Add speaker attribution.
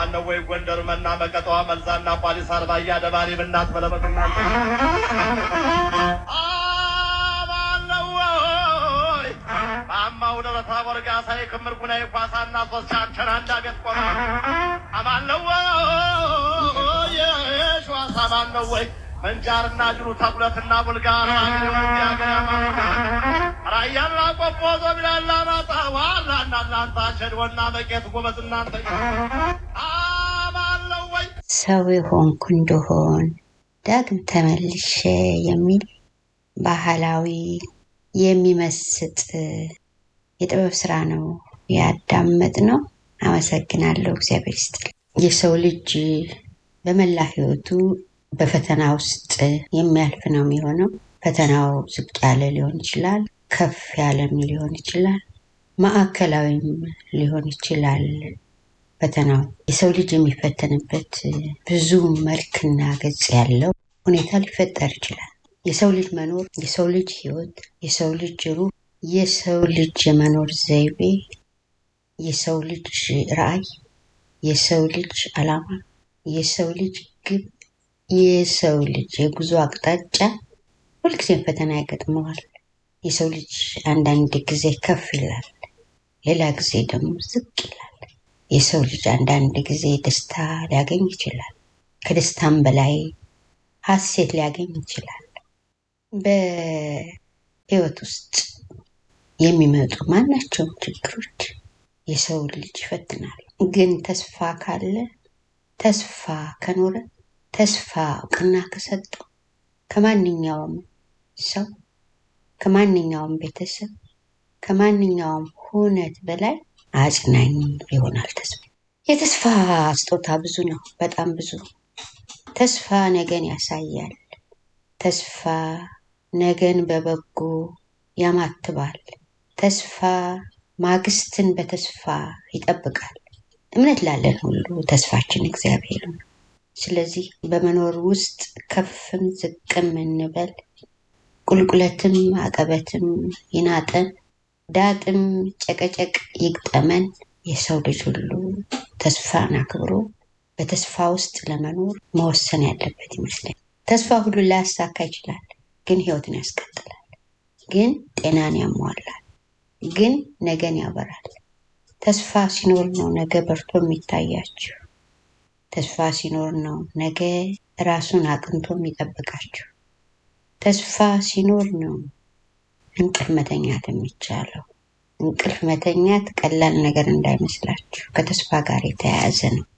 Speaker 1: አማነው ወይ ጎንደር መና መቀጠዋ መልዛና ቋሊስ አርባያ ደባሪ ብናት በለበትና አማነው ወይ ማማው ደረታ ወርጋ ሳይ ክምር ጉና ኳሳና ሶስት ቻቸራ እንዳገት ቆማ አማነው ወይ የሸዋስ አማነው ወይ መንጃርና ጅሩ ተጉለትና ቡልጋር ራያና ቆቦ ዞቢላላ ማጣ ዋላና እናንተ ሸድወና መቄት ጎበዝ እናንተ አማለው ወይ
Speaker 2: ሰው የሆንኩ እንደሆን ዳግም ተመልሼ የሚል ባህላዊ የሚመስጥ የጥበብ ስራ ነው ያዳመጥ ነው። አመሰግናለሁ። እግዚአብሔር ይስጥል። የሰው ልጅ በመላ ህይወቱ በፈተና ውስጥ የሚያልፍ ነው የሚሆነው። ፈተናው ዝቅ ያለ ሊሆን ይችላል፣ ከፍ ያለም ሊሆን ይችላል፣ ማዕከላዊም ሊሆን ይችላል። ፈተናው የሰው ልጅ የሚፈተንበት ብዙ መልክና ገጽ ያለው ሁኔታ ሊፈጠር ይችላል። የሰው ልጅ መኖር፣ የሰው ልጅ ህይወት፣ የሰው ልጅ ሩህ፣ የሰው ልጅ የመኖር ዘይቤ፣ የሰው ልጅ ራዕይ፣ የሰው ልጅ አላማ፣ የሰው ልጅ ግብ የሰው ልጅ የጉዞ አቅጣጫ ሁልጊዜም ፈተና ያገጥመዋል። የሰው ልጅ አንዳንድ ጊዜ ከፍ ይላል፣ ሌላ ጊዜ ደግሞ ዝቅ ይላል። የሰው ልጅ አንዳንድ ጊዜ ደስታ ሊያገኝ ይችላል፣ ከደስታም በላይ ሀሴት ሊያገኝ ይችላል። በህይወት ውስጥ የሚመጡ ማናቸውም ችግሮች የሰው ልጅ ይፈትናል። ግን ተስፋ ካለ ተስፋ ከኖረ ተስፋ እውቅና ከሰጡ ከማንኛውም ሰው ከማንኛውም ቤተሰብ ከማንኛውም ሁነት በላይ አጽናኝ ይሆናል ተስፋ። የተስፋ ስጦታ ብዙ ነው፣ በጣም ብዙ። ተስፋ ነገን ያሳያል። ተስፋ ነገን በበጎ ያማትባል። ተስፋ ማግስትን በተስፋ ይጠብቃል። እምነት ላለን ሁሉ ተስፋችን እግዚአብሔር ነው። ስለዚህ በመኖር ውስጥ ከፍም ዝቅም እንበል፣ ቁልቁለትም አቀበትም ይናጠን፣ ዳጥም ጨቀጨቅ ይግጠመን፣ የሰው ልጅ ሁሉ ተስፋን አክብሮ በተስፋ ውስጥ ለመኖር መወሰን ያለበት ይመስለኛል። ተስፋ ሁሉ ላያሳካ ይችላል፣ ግን ህይወትን ያስቀጥላል፣ ግን ጤናን ያሟላል፣ ግን ነገን ያበራል። ተስፋ ሲኖር ነው ነገ በርቶ የሚታያችሁ። ተስፋ ሲኖር ነው ነገ ራሱን አቅንቶ የሚጠብቃችሁ። ተስፋ ሲኖር ነው እንቅልፍ መተኛት የሚቻለው። እንቅልፍ መተኛት ቀላል ነገር እንዳይመስላችሁ ከተስፋ ጋር የተያያዘ ነው።